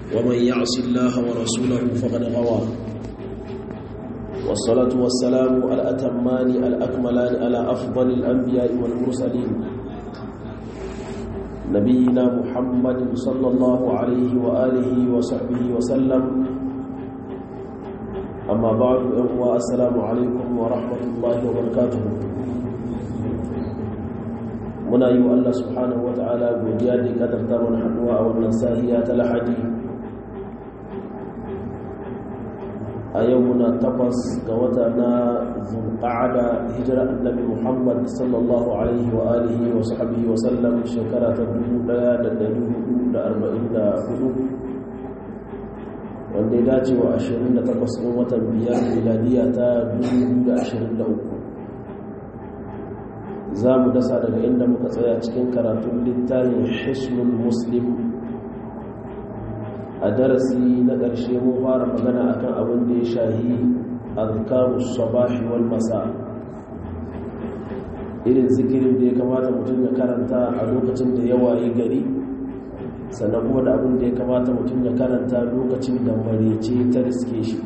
ومن يعص الله ورسوله فقد غوى والصلاة والسلام الأتمان الأكملان على أفضل الأنبياء والمرسلين نبينا محمد صلى الله عليه وآله وصحبه وسلم أما بعد السلام عليكم ورحمة الله وبركاته muna yi wa Allah subhanahu wa ta'ala godiya da kadarta mana haduwa a wannan sahiya ta lahadi a yau muna takwas ga wata na zulqa'ada hijira annabi Muhammad sallallahu alaihi wa alihi wa sahbihi wa sallam shekara ta 1444 wanda ya dace wa 28 ɗin watan biyar miladiya ta 2023 za mu dasa daga inda muka tsaya cikin karatun littafin hisnul muslim a darasi na ƙarshe mun fara magana akan abin da ya shahi azkarus sabahi wal masa irin zikirin da ya kamata mutum ya karanta a lokacin da ya waye gari sannan kuma da abin da ya kamata mutum ya karanta lokacin da marece ta riske shi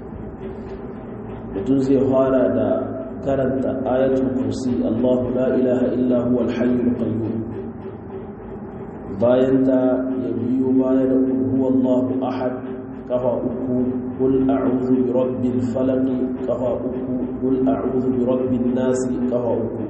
mutum zai fara da karanta ayatul kursi Allahu la ilaha illa huwa al-hayyul qayyum bayan ta ya biyo baya da huwa Allahu ahad kafa uku qul a'udhu bi rabbil falaq kafa uku qul a'udhu bi rabbin nas kafa uku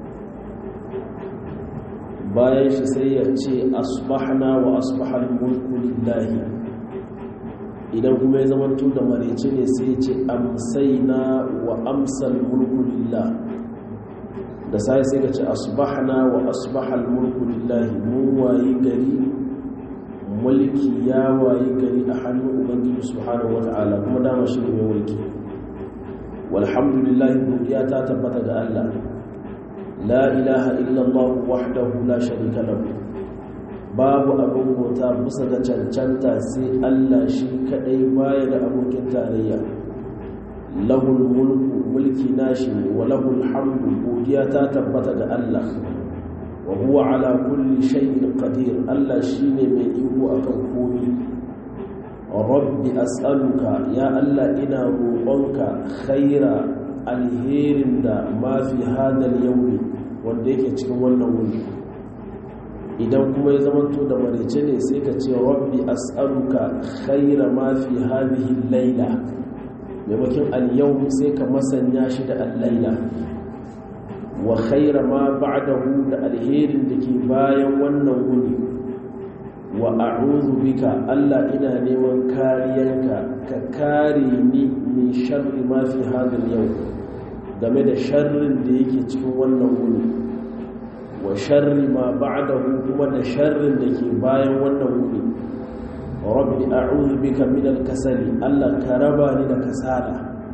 bayan shi sai ya ce asbahna wa asbahal mulku lillahi idan kuma ya zama da marece ne sai ce amsaina wa amsal mulku lillah da sai sai ka ce asbahna wa asbahal mulku lillahi mun wayi gari mulki ya wayi gari a hannun ubangiji subhanahu wata'ala kuma dama shi ne mai mulki walhamdulillah godiya ta tabbata ga Allah la ilaha illallah wahdahu la sharika lahu babu abin bauta bisa ga cancanta sai Allah shi kadai baya da abokin tarayya lahul mulku mulki nashi wa lahul hamdu godiya ta tabbata ga Allah wa huwa ala kulli shay'in qadir Allah shine mai iko akan komai rabbi as'aluka ya Allah ina roƙonka khaira alherin da ma fi hadal yawmi wanda yake cikin wannan wuri idan kuma ya zamanto da marice ne sai ka ce rabbi as'aluka khaira ma fi hadhihi al-laila maimakon al-yawm sai ka masanya shi da al-laila wa khaira ma ba'dahu da alherin da ke bayan wannan wuni wa a'udhu bika Allah ina neman kariyanka ka kare ni min sharri ma fi hadha al-yawm game da sharrin da yake cikin wannan wuni wa sharri ma ba'dahu kuma da sharrin da ke bayan wannan wuri rabbi a'udhu bika min al-kasali Allah ka raba ni da kasala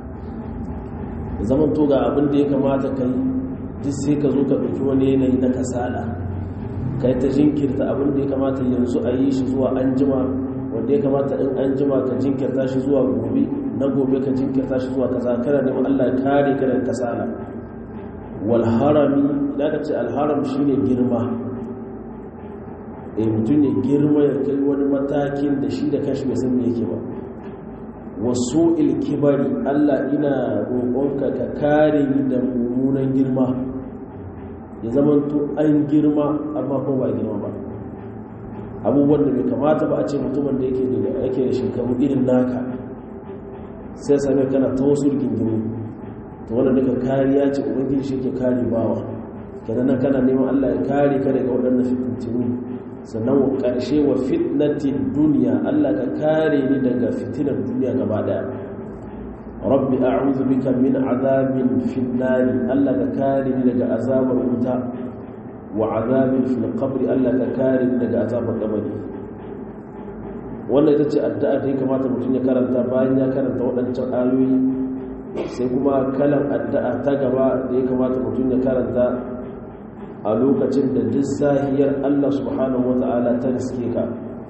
zaman to ga abin da ya kamata kai duk sai ka zo ka dauki wani yanayi na kasala kai ta jinkirta abin da ya kamata yanzu a yi shi zuwa anjima wanda ya kamata in anjima ka jinkirta shi zuwa gobe na gobe ka jinkirta shi zuwa kaza kana neman Allah ya kare ka daga kasala wal harami da ka ce alharam shi ne girma in mutum ne girma ya kai wani matakin da shi da kashi bai san me yake ba wasu ilkibari allah ina roƙonka ka kare ni da mummunan girma ya zama to an girma amma kuma ba girma ba abubuwan da bai kamata ba a ce mutumin da yake da shekaru irin naka sai same kana ta wasu rigingimu to wanda daga kariya ce ubangiji shi ke kare bawa kenan nan kana neman Allah ya kare ka daga waɗannan fitintinu sannan wa ƙarshe wa fitnatin duniya Allah ka kare ni daga fitinar duniya gaba daya rabbi a'udhu bika min azabin fin nari Allah ka kare ni daga azabar wuta wa azabin fil qabri Allah ka kare ni daga azabar kabari wannan ita ce addu'a da ya kamata mutum ya karanta bayan ya karanta waɗancan ayoyi sai kuma kalan addu'a ta gaba da ya kamata mutum ya karanta a lokacin da duk sahiyar Allah subhanahu wata'ala ta riske ka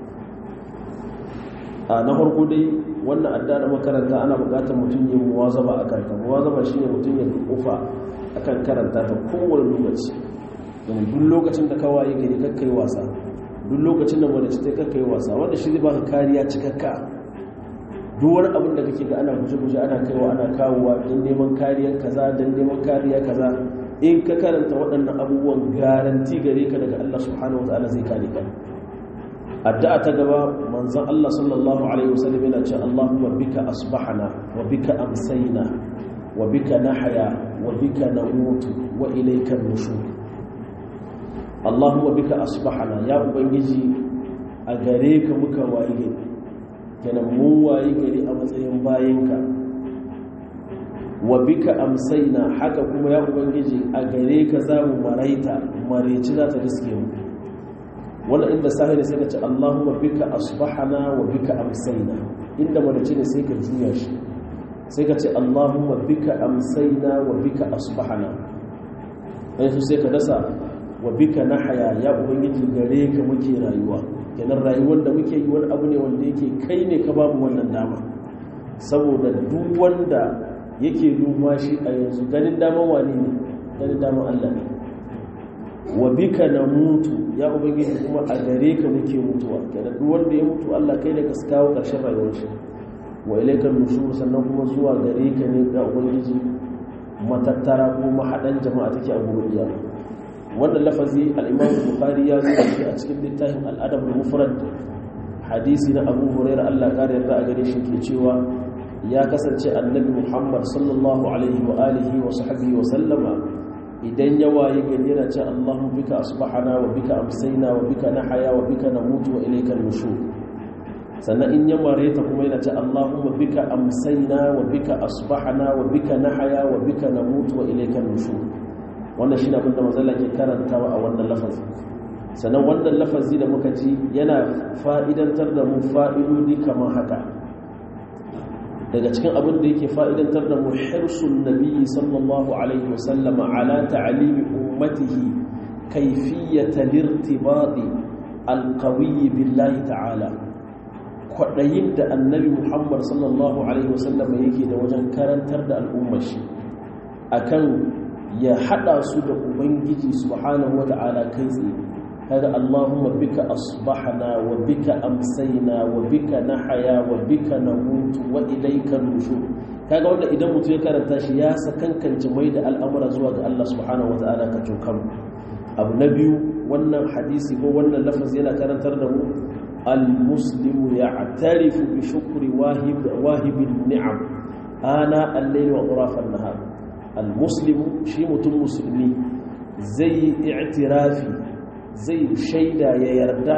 a na farko dai wannan addu'a da makaranta ana buƙatar mutum yin muwazaba a kanta muwazaba shine mutum ya kufa akan karanta ta kowane lokaci domin duk lokacin da ka waye gari kakkai wasa duk lokacin da mace ta kakka yi wasa wanda shi zai baka kariya cikakka duk wani abin da kake ga ana guje-guje ana kaiwa ana kawowa don neman kariyar kaza don neman kariya kaza in ka karanta waɗannan abubuwan garanti gare ka daga Allah subhanahu wa ta'ala zai kare ka addu'a ta gaba manzon Allah sallallahu alaihi wasallam yana cewa Allahumma bika asbahana wa bika amsayna wa bika nahya wa bika namutu wa ilayka nushur Allahumma bika asbahana ya ubangiji a gare ka muka waye gari kenan mun waye gari a matsayin bayinka wa bika amsaina haka kuma ya ubangiji a gare ka za mu maraita mareci za ta riske mu wannan inda sahiri sai ka ce Allahumma bika asbahana wa bika amsaina inda mareci ne sai ka juya shi sai ka ce Allahumma bika amsaina wa bika asbahana yanzu sai ka dasa wa bika nahaya ya ubangiji gare ka muke rayuwa kenan rayuwar da muke yi wani abu ne wanda yake kai ne ka babu wannan dama saboda duk wanda yake numa shi a yanzu ganin daman wani ne ganin daman Allah ne wa bika na mutu ya ubangiji kuma a gare ka muke mutuwa kenan duk wanda ya mutu Allah kai ne ka kawo karshen rayuwar shi wa ilaika nushur sannan kuma zuwa gare ka ne ga ubangiji matattara ko mahadan jama'a take a gurin iyali wannan lafazi al-Imam Bukhari ya zo a cikin littafin al-Adab al-Mufrad hadisi na Abu Hurairah Allah kare yarda a gare shi ke cewa ya kasance annabi muhammad sallallahu alaihi wa alihi wa sahbihi wa sallama idan ya waye gari yana ce allahun bika asbahana wa bika amsaina wa bika nahaya wa bika namutu wa ilayka nushur sannan in ya mare ta kuma yana ce allahumma bika amsaina wa bika asbahana wa bika nahaya wa bika namutu wa ilayka nushur wannan shine abin da manzon ke karantawa a wannan lafazi sannan wannan lafazi da muka ji yana fa'idantar da mu fa'idodi kamar haka daga cikin abin da yake fa'idantar da muhirsun nabi sallallahu alaihi wasallam ala ta'alimi ummatihi kaifiyyata lirtibadi alqawiyyi billahi ta'ala kwaɗayin da annabi muhammad sallallahu alaihi wasallam yake da wajen karantar da al'ummar shi akan ya haɗa su da ubangiji subhanahu wa ta'ala kai tsaye kaga Allahumma bika asbahna wa bika amsayna wa bika nahya wa bika namutu wa ilayka nushur kaga wanda idan mutum ya karanta shi ya sakankance mai da al'amura zuwa ga Allah subhanahu wa ta'ala ka cokan abu na biyu wannan hadisi ko wannan lafazi yana karantar da mu al-muslimu ya'tarifu bi shukri wahib wahibin ni'am ana al-layl wa ghurafan nahar al-muslimu shi mutum musulmi zai i'tirafi zai shaida ya yarda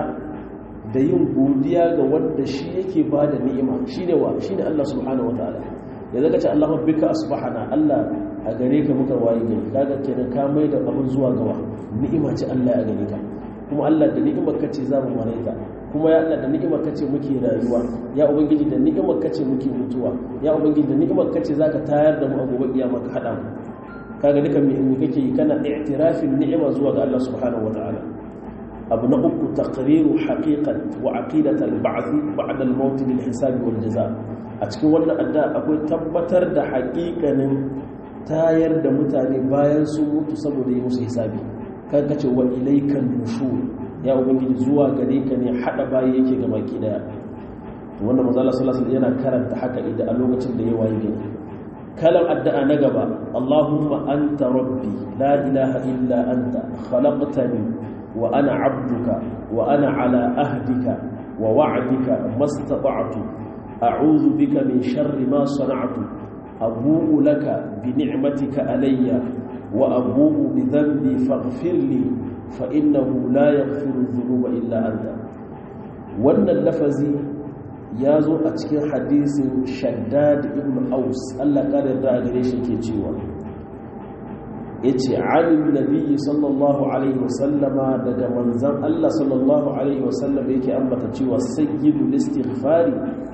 da yin godiya ga wanda shi yake ba da ni'ima shi ne wa shi ne Allah subhanahu wa ta'ala ya zaka ce Allah bika asbahana Allah a gare ka muka waye gari kaga kenan ka mai da abin zuwa gawa ni'ima ce Allah a gare ka kuma Allah da ni'imar kace za mu mare ta kuma ya Allah da ni'imar kace muke rayuwa ya ubangiji da ni'imar kace muke mutuwa ya ubangiji da ni'imar kace zaka tayar da mu a gobe kiyama ka hada mu kaga dukan me kake yi kana i'tirafin ni'ima zuwa ga Allah subhanahu wa ta'ala abu na uku taqriru haqiqat wa aqidat al-ba'th ba'da al-maut bil hisab wal jaza a cikin wannan adda akwai tabbatar da haƙiƙanin tayar da mutane bayan su mutu saboda yi musu hisabi kan kace wa ilaykan nushur ya ubangiji zuwa gare ka ne hada bayi yake ga baki daya to wanda manzo Allah sallallahu alaihi yana karanta haka idan a lokacin da ya waye gari kalam addu'a na gaba Allahumma anta rabbi la ilaha illa anta khalaqtani وأنا عبدك وأنا على أهدك ووعدك ما استطعت أعوذ بك من شر ما صنعت أبوء لك بنعمتك علي وأبوء بذنبي فاغفر لي فإنه لا يغفر الذنوب إلا أنت وأن اللفظ يازو أتكين حديث شداد ابن أوس الله قال يرضى قريش كي ya ce alim nabi sallallahu alaihi wasallama daga manzan Allah sallallahu alaihi wasallama yake ambata cewa sayyidul istighfari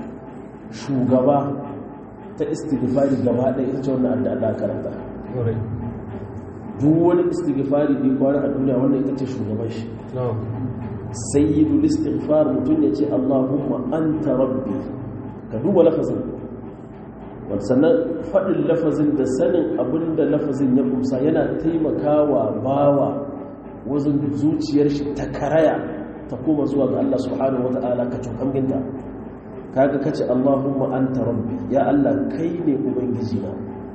shugaba ta istighfari gaba ɗaya ita ce wannan addu'a da karanta duk wani istighfari da kwara a duniya wannan ita ce shugaban shi sayyidul istighfar mutum ya ce Allahumma anta rabbi ka duba lafazin sannan faɗin lafazin da sanin abin da lafazin ya kusa yana taimakawa bawa wajen zuciyar shi ta karaya ta koma zuwa ga Allah subhanahu wata'ala ka cukamginta kaga kace Allahumma anta rabbi ya Allah kai ne ubangiji na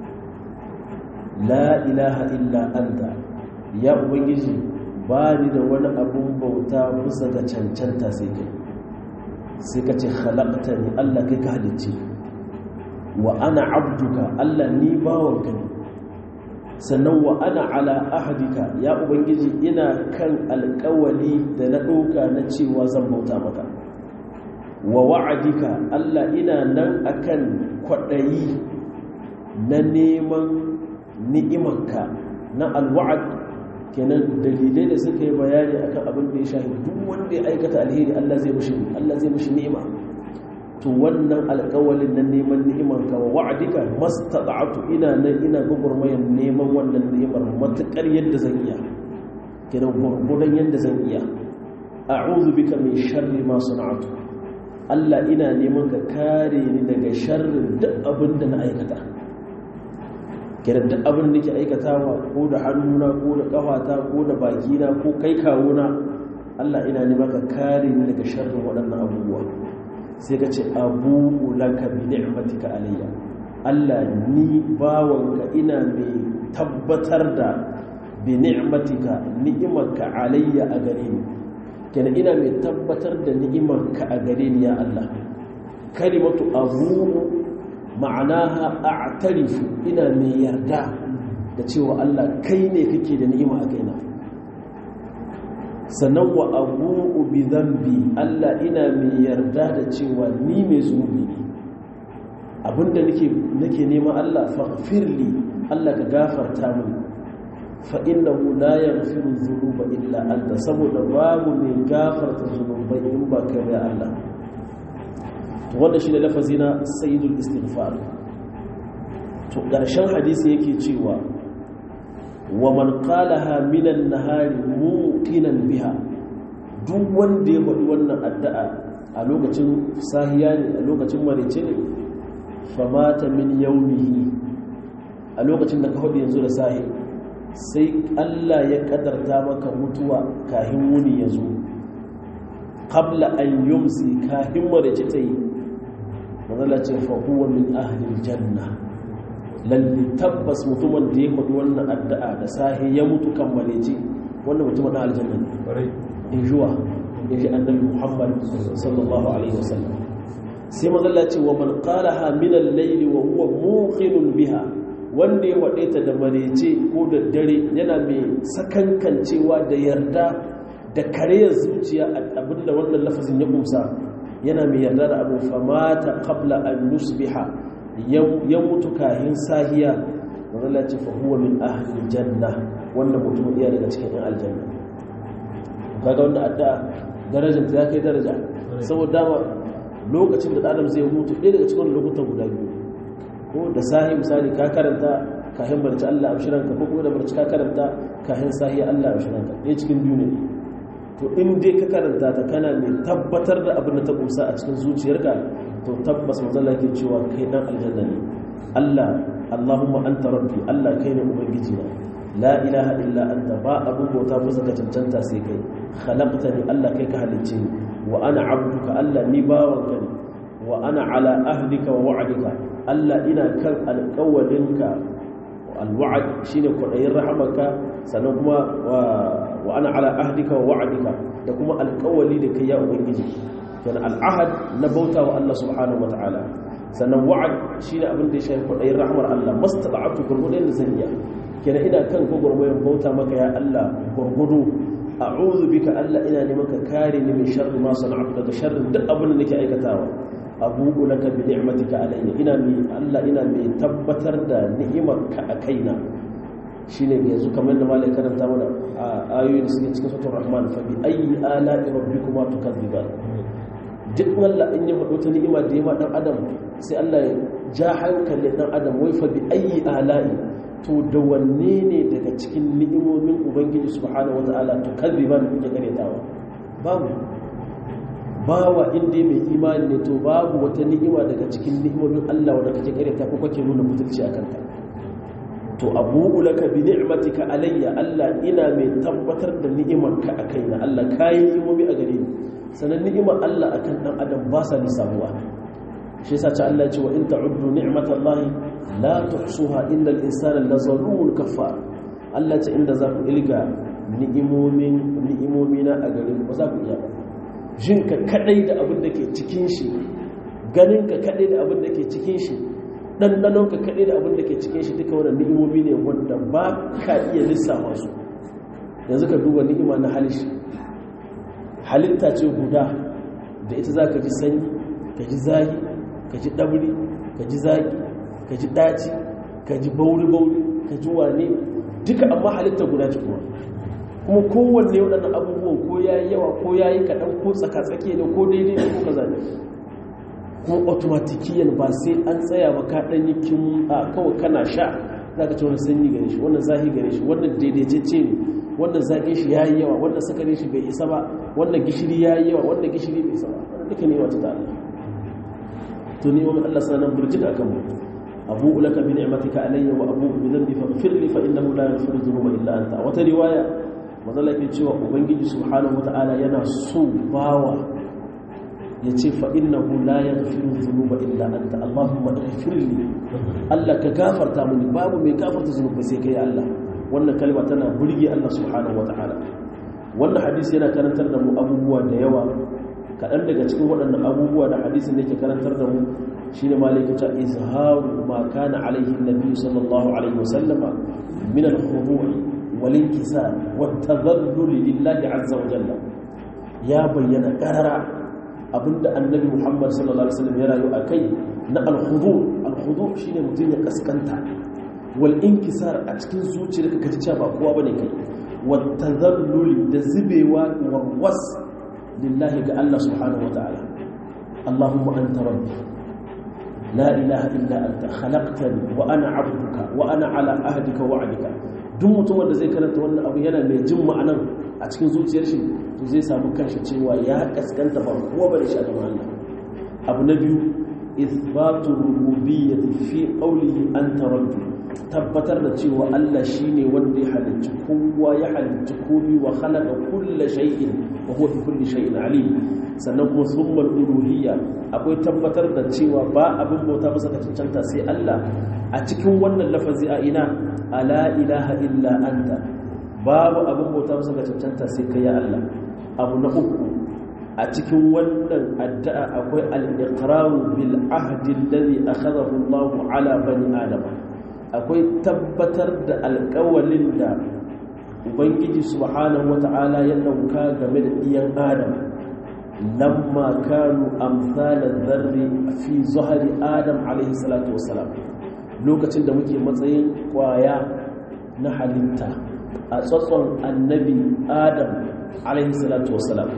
la ilaha illa anta ya ubangiji ba ni da wani abun bauta bisa ga cancanta sai kai sai ka ce khalaqtani Allah kai ka halicce wa ana abduka Allah ni bawanka ne sannan wa ana ala ahadika ya ubangiji ina kan alkawali da na ɗauka na cewa zan bauta maka wa wa'adika Allah ina nan akan kwaɗayi na neman ni'imanka na alwa'ad kenan dalilai da suka yi bayani akan abin da ya shahi duk wanda ya aikata alheri Allah zai mushi Allah zai mushi ni'ima to wannan alƙawalin na neman ni'imar ka wa wa'adika mastata'tu ina nan ina gugurmayan neman wannan ni'imar matakar yadda zan iya kenan gurgudan yadda zan iya a'udhu bika min sharri ma sana'tu Allah ina neman ka kare ni daga sharrin duk abin da na aikata kenan duk abin da nake aikatawa ko da hannuna ko da kafata ko da bakina ko kai kawuna Allah ina neman ka kare ni daga sharrin waɗannan abubuwa sai ka ce abubu laka bi ni'matika alayya Allah ni bawanka ina mai tabbatar da bi ni'matika ni'imarka alayya a gare ni kenan ina mai tabbatar da ni'imarka a gare ni ya Allah kalimatu abubu ma'anaha a'tarifu ina mai yarda da cewa Allah kai ne kake da ni'ima a kaina sannan wa abu'u bi dhanbi Allah ina mai yarda da cewa ni mai zunubi ne abinda nake nake nema Allah faghfirli Allah ka gafarta mini fa innahu la yaghfiru dhunuba illa anta saboda babu mai gafarta zunubai in ba kai ya Allah to wannan shine lafazi na sayyidul istighfar to ƙarshen hadisi yake cewa wa man qalaha minan nahari muqinan biha duk wanda ya faɗi wannan addu'a a lokacin sahiya ne a lokacin marice ne famata min yaumihi a lokacin da ka faɗi yanzu da sahi sai Allah ya kadarta maka mutuwa kahin wuni ya zo qabla an yumsi kahin marice ta yi mazala ce fa huwa min ahli janna lalle tabbas mutumin da ya faɗi wannan addu'a da sahi ya mutu kan mareci wannan mutumin na aljanna ne in juwa in ji annabi muhammad sallallahu alaihi wasallam sai mazalla ce wa man qalaha min al-layl wa huwa muqinun biha wanda ya faɗe ta da marece ko da dare yana mai sakankancewa da yarda da kareyar zuciya abinda wannan lafazin ya kumsa yana mai yarda da abu famata qabla an yusbiha ya mutu kahin sahiya wanda ce fa huwa min ahli janna wanda mutum iya daga cikin yan aljanna kaga wanda adda darajar ta kai daraja saboda dama lokacin da adam zai mutu ɗaya daga cikin lokutan guda biyu ko da sahi misali ka karanta kahin barci Allah abshiranka ko kuma da barci ka karanta kahin sahiya Allah abshiranka ɗaya cikin biyu ne to in dai ka karanta ta kana mai tabbatar da abin da ta kusa a cikin zuciyarka to tabbas manzala ke cewa kai dan aljanna ne Allah Allahumma anta rabbi Allah kai ne ubangiji na la ilaha illa anta ba abun bauta musa ka cancanta sai kai khalaqtani Allah kai ka halicce ni wa ana abduka Allah ni bawanka ne wa ana ala ahdika wa wa'dika Allah ina kan alƙawarinka alwa'd shine kudayin rahamaka sannan kuma wa ana ala ahdika wa wa'dika da kuma alƙawali da kai ya ubangiji kenan al'ahad na bauta wa Allah subhanahu wa ta'ala sannan wa'ad shine abin da ya shafi kudayin rahmar Allah mastata'atu gurgudun da zan iya kenan ina kan gurgurmayin bauta maka ya Allah gurgudu a'udhu bika Allah ina neman ka kare ni min sharri ma sana'tu daga sharrin duk abin da nake aikatawa abu'u laka bi ni'matika alayya ina mi Allah ina mai tabbatar da ni'imarka a kaina shine yanzu kamar da malai karanta mana ayoyi da suke cikin suratul rahman fa bi ayyi ala'i rabbikuma tukadziban duk Allah in ya faɗo ta ni'ima da yama dan adam sai Allah ya ja hankalin dan adam wai fa bi ayyi ala'i to da wanne ne daga cikin ni'imomin ubangiji subhanahu wataala tukadziban kuke karetawa babu bawa inda mai imani ne to babu wata ni'ima daga cikin ni'imomin Allah wanda kake kareta ko kake nuna mutunci a kanta to abu'u laka bi ni'matika alayya Allah ina mai tabbatar da ni'imarka a kaina Allah kayi ni'imomi a gare ni sanan ni'imar Allah akan dan adam ba sa lissabuwa shi yasa ta Allah ya ce wa in ta'uddu ni'matallahi la tuhsuha innal insana lazalumun kafar Allah ce inda za ku ilga ni'imomin ni'imomina a gare ku ba za ku iya ba jinka kadai da abin da ke cikin shi ganinka kadai da abin da ke cikin shi ɗanɗanonka kaɗai da abin da ke cikin shi duka wadda ni'imomi ne wanda ba ka iya lissafa su yanzu ka duba ni'ima na halishi halitta ce guda da ita za ka ji sanyi ka ji zagi ka ji ɗabri ka ji zagi ka ji ɗaci ka ji bauri-bauri ka ji wane duka amma halitta guda ce kuma kuma kowanne waɗannan abubuwan ko ya yi yawa ko ya yi kaɗan ko tsaka-tsake ne ko daidai ne ko kaza ne kuma automatikiyan ba sai an tsaya ba ka ɗanyi kin a kawai kana sha za ka ce wani sanyi gare shi wannan zahi gare shi wannan daidaitacce ne wannan zaƙin shi ya yi yawa wannan sakarin shi bai isa ba wannan gishiri ya yi yawa wannan gishiri bai isa ba wannan duka ne wata ta Allah to ni wani Allah sanan burjik a kan mu abu ulaka bi ni'matika alayya wa abu bi dhanbi faghfir li fa innahu la yaghfiru dhunuba illa anta wata riwaya mazalla ke cewa ubangiji subhanahu wataala yana so bawa ya ce fa'innahu la ya gafiru zunuba illa anta Allahumma ɗafirli Allah ka gafarta mini babu mai gafarta zunuba sai kai Allah wannan kalma tana burge Allah subhanahu wa ta'ala wannan hadisi yana karantar da mu abubuwa da yawa kaɗan daga cikin waɗannan abubuwa da hadisin da ke karantar da mu shi ne malaikata izharu ma kana alaihi nabi sallallahu alaihi wasallama min al-khudu' wal inkisar wat tadhallul lillahi azza wa jalla ya bayyana karara abinda annabi muhammad sallallahu alaihi wasallam ya rayu a kai na alhudu alhudu shine mutum ya kaskanta wal inkisar a cikin zuciyar ka ji cewa ba kowa bane kai wa tadhallul da zubewa warwas lillahi ga Allah subhanahu wa ta'ala allahumma anta rabbi la ilaha illa anta khalaqtani wa ana 'abduka wa ana 'ala ahdika wa 'adika duk mutum wanda zai karanta wannan abu yana mai jin ma'anan a cikin zuciyar shi to zai samu kanshi cewa ya kaskanta ba kowa bane shi a gaban Allah abu na biyu ithbatu rububiyyati fi qawlihi anta rabbi tabbatar da cewa Allah shine wanda ya halicci kowa ya halicci komai wa khalaqa kulla shay'in wa huwa bi kulli shay'in alim sannan kuma thumma uluhiyya akwai tabbatar da cewa ba abin bauta masa ka cancanta sai Allah a cikin wannan lafazi a ina ala ilaha illa anta babu abin bauta masa ga cancanta sai kai ya Allah abu na uku a cikin wannan addu'a akwai al-iqraru bil ahdi alladhi akhadahu Allah ala bani adam akwai tabbatar da alƙawalin da ubangiji subhanahu wata'ala ya dauka game da iyan adam lamma kanu amsalan dharri fi zahri adam alayhi salatu wassalam lokacin da muke matsayin kwaya na halitta a tsotson annabi adam alaihi salatu wasalam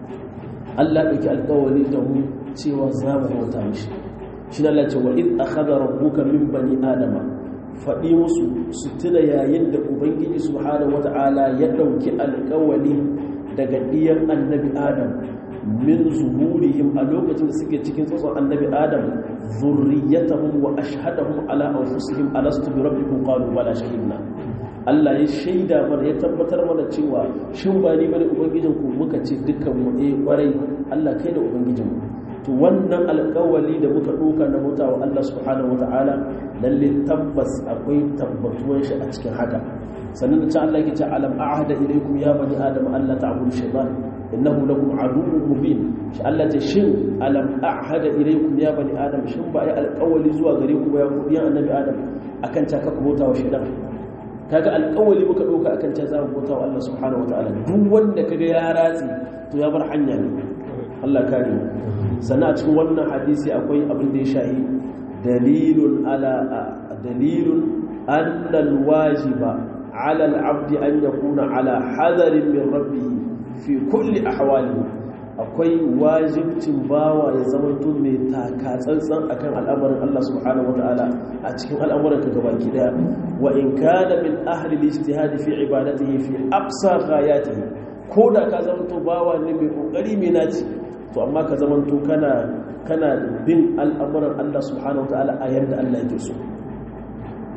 Allah ɗauki alƙawari da mu cewa za mu bauta mishi shi da lalace wa in akhadha rabbuka min bani adama faɗi musu su tuna yayin da ubangiji subhanahu wata'ala ya ɗauki alƙawari daga ɗiyan annabi adam min zuhurihim a lokacin da suke cikin tsotson annabi adam zurriyatahum wa ashhadahum ala anfusihim alastu bi rabbikum qalu bala shahidna Allah ya shaida mana ya tabbatar mana cewa shin ba ni bane ubangijin ku muka ce dukkan mu eh kwarai Allah kai da ubangijin mu to wannan alƙawali da muka doka na mutawa Allah subhanahu wataala lalle tabbas akwai tabbatuwan shi a cikin haka sannan da ta Allah yake ce alam a'hada ilaykum ya bani adam alla ta'budu shaytan innahu lakum aduwwun mubin shi Allah ce shin alam a'hada ilaykum ya bani adam shin ba ya alƙawali zuwa gare ku ba ya ku yan annabi adam akan ta ka bauta wa shaytan kaga alƙawali muka ɗauka akan ta za mu bauta wa Allah subhanahu wataala duk wanda kaga ya ratsi to ya bar hanya ne Allah kare mu sannan a cikin wannan hadisi akwai abin da ya shahi dalilun ala dalilun anna alwajiba ala alabdi an yakuna ala hadarin min rabbih fi kulli ahwalihi akwai wajibcin bawa ya zama to mai taka tsantsan akan al'amarin Allah subhanahu wataala a cikin al'amuran ka gabaki daya wa in kana min ahli al-ijtihad fi ibadatihi fi aqsa ghayatihi ko da ka zama to bawa ne mai kokari mai naci to amma ka zama to kana kana bin al'amuran Allah subhanahu wataala a yanda Allah yake so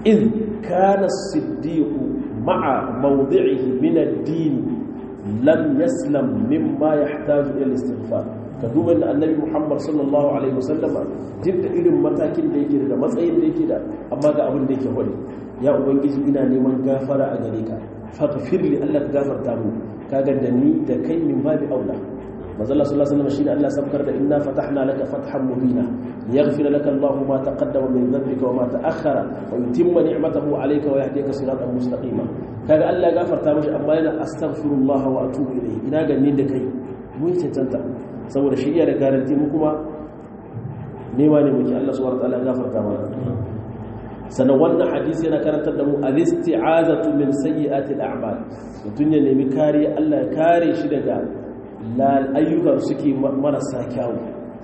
in kana siddiq ma'a mawdi'ihi min ad-din lam yaslam mimma yahtaju ila al-istighfar ka duba da annabi Muhammad sallallahu alaihi wasallama duk da irin matakin da yake da matsayin da yake da amma ga abin da yake hodi ya ubangiji ina neman gafara a gare ka faghfir li Allah ka gafarta mu kaga da ni da kai min babi aula manzo Allah sallallahu alaihi wasallam shine Allah sabkar da inna fatahna laka fathan mubina liyaghfira laka Allah ma taqaddama min dhanbika wa ma ta'akhkhara wa yutimma ni'matahu alayka wa yahdika siratan mustaqima kaga Allah ya gafarta mashi amma yana astaghfirullah wa atubu ilayhi ina ga ni da kai mun cancanta saboda shi iya da garanti mu kuma nema ne muke Allah subhanahu wa ta'ala ya gafarta mana sannan wannan hadisi yana karantar da mu al-isti'azatu min sayyi'ati al-a'mal mutun ya nemi kariya Allah ya kare shi daga ayyukan suke marasa kyawu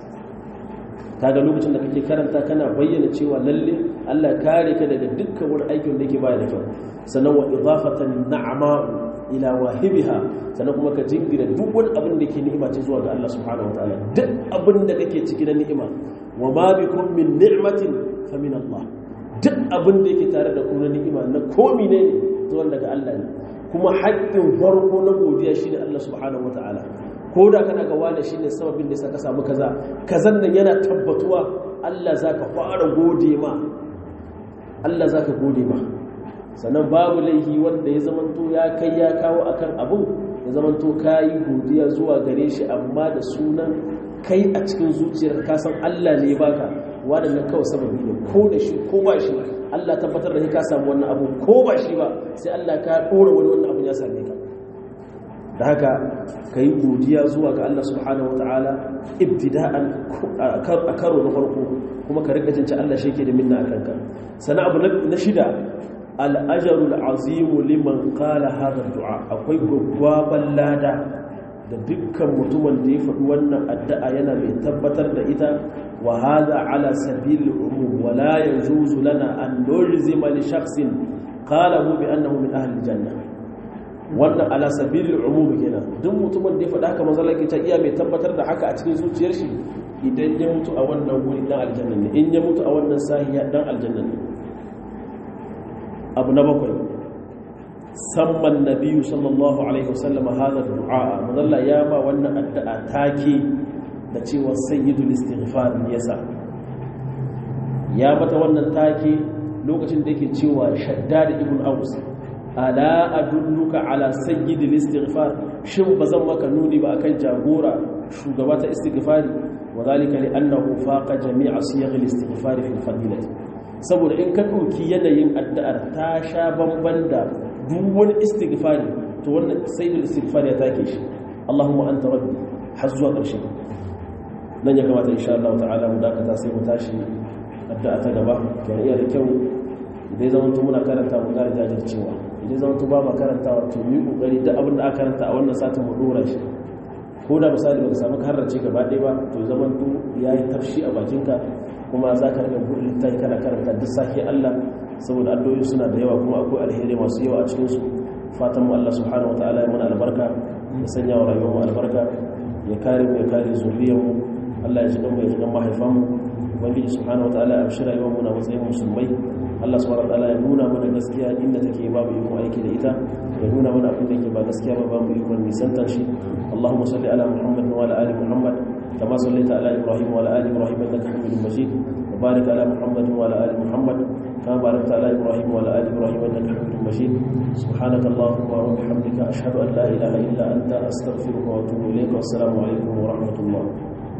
kaga lokacin da kake karanta kana bayyana cewa lalle Allah ya kare ka daga dukkan wani aikin da yake baya da kyau sannan wa idafatan na'ama ila wahibiha sannan kuma ka jingira duk wani abin da ke ni'ima ce zuwa ga Allah subhanahu wataala duk abin da kake ciki na ni'ima wa ma bikum min ni'matin fa min Allah duk abin da yake tare da kuma ni'ima na komi ne zuwa daga Allah ne kuma haƙƙin farko na godiya shi ne Allah subhanahu wa ta'ala ko da kana ga wani shi ne sababin da sa ka samu kaza kazan nan yana tabbatuwa Allah za ka fara gode ma Allah za ka gode ma sannan babu laihi wanda ya zamanto ya kai ya kawo akan abun ya zamanto ka yi godiya zuwa gare shi amma da sunan kai a cikin zuciyar ka san Allah ne baka waɗannan kawai sababi ne ko da shi ko ba shi Allah tabbatar da ka samu wannan abu ko ba shi ba sai Allah ka ɗora wani wannan abu ya same ka da haka ka yi godiya zuwa ga Allah subhanahu wata'ala ibtida'an a karo na farko kuma ka rika jinci Allah shi ke da minna a kanka sana abu na shida al'ajarul azimu liman qala hadha du'a akwai gwaggwaban lada da dukkan mutumin da ya faɗi wannan addu'a yana mai tabbatar da ita wa hada ala sabil umum wa la yajuzu lana an nulzima li shakhsin qala bi annahu min ahli janna wannan ala sabil umum kenan duk mutumin da ya faɗa haka manzo Allah ta iya mai tabbatar da haka a cikin zuciyar shi idan ya mutu a wannan wuri dan aljanna ne in ya mutu a wannan sahiya dan aljanna ne abu na bakwai samman nabiyu sallallahu alaihi wasallam hada du'a madalla ya ba wannan addu'a take da cewa sayyidul istighfar yasa ya mata wannan take lokacin da yake cewa shaddad ibn aus ala adulluka ala sayyidil istighfar shin bazan maka nuni ba akan jagora shugaba ta istighfari wadhalika li annahu faqa jami'a siyaghil istighfar fi fadilati saboda in ka dauki yanayin addu'ar ta sha bamban da duk wani istighfari to wannan sayyidul istighfar ya take shi Allahumma anta rabbi har zuwa ƙarshe nan ya kamata insha Allah ta'ala mu dakata sai mu tashi addu'a ta gaba kenan iya da kyau idan zaman to muna karanta mu ƙara jajircewa idan zaman to ba ma karantawa to mu kokari duk abin da aka karanta a wannan satin mu dora shi ko da misali baka samu karrace gaba ɗaya ba to zaman to yayi tafshi a bakinka kuma za ka rika buɗe littafi kana karanta duk sake Allah saboda addu'o'i suna da yawa kuma akwai alheri masu yawa a cikin su fatan mu Allah subhanahu wataala ya mana albarka ya sanya wa rayuwar mu albarka ya kare mu ya kare zuriyar mu Allah ya ji mu ya ji mahaifan mu ubangiji subhanahu wataala ya amshi rayuwar mu na matsayin musulmai Allah subhanahu wataala ya nuna mana gaskiya inda take babu ikon aiki da ita ya nuna mana abin da yake ba gaskiya ba babu ikon nisantar shi Allahumma salli ala Muhammad wa ala ali Muhammad kama sallaita ala Ibrahim wa ala ali Ibrahim innaka Hamidum Majid wa barik ala Muhammad wa ala ali Muhammad kama barakta ala Ibrahim wa ala ali Ibrahim innaka Hamidum Majid subhanaka Allahumma wa bihamdika ashhadu an la ilaha illa anta astaghfiruka wa atubu ilayk wa assalamu alaikum wa rahmatullah